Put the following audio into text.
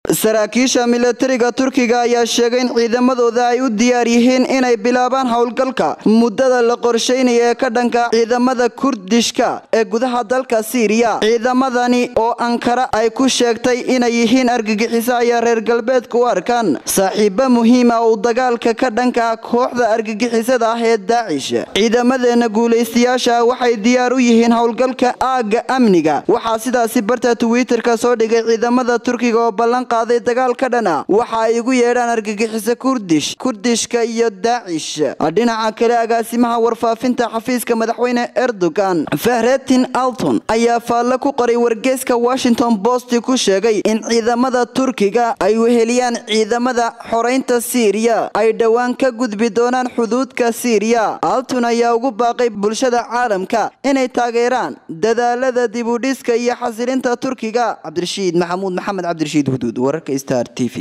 saraakiisha milatariga turkiga ayaa sheegay in ciidamadooda ay u diyaar yihiin inay bilaabaan howlgalka muddada la qorsheynaya ee ka dhanka ciidamada kurdishka ee gudaha dalka siiriya ciidamadani oo ankara ay ku sheegtay inay yihiin argagixiso ayaa reer galbeedka u arkaan saaxiibo muhiim ah oo dagaalka ka dhanka kooxda argagixisada ah ee daacish ciidamadeena guulaystayaasha waxay diyaar u yihiin howlgalka aagga amniga waxaa sidaasi barta twitter-ka soo dhigay ciidamada turkiga oo ballan qaaday dagaal ka dhana waxa ay ugu yeedhaan argagixiso kurdish kurdishka iyo daacish dhinaca kale agaasimaha warfaafinta xafiiska madaxweyne erdogan fahretin alton ayaa faalle ku qoray wargeyska washington post ku sheegay in ciidamada turkiga ay weheliyaan ciidamada xoreynta siiriya ay dhowaan ka gudbi doonaan xuduudka siiriya alton ayaa ugu baaqay bulshada caalamka inay taageeraan dadaalada dibudhiska iyo xasilinta turkiga cabdirashiid maxamuud maxamed cabdirashiid huduud wararka star t v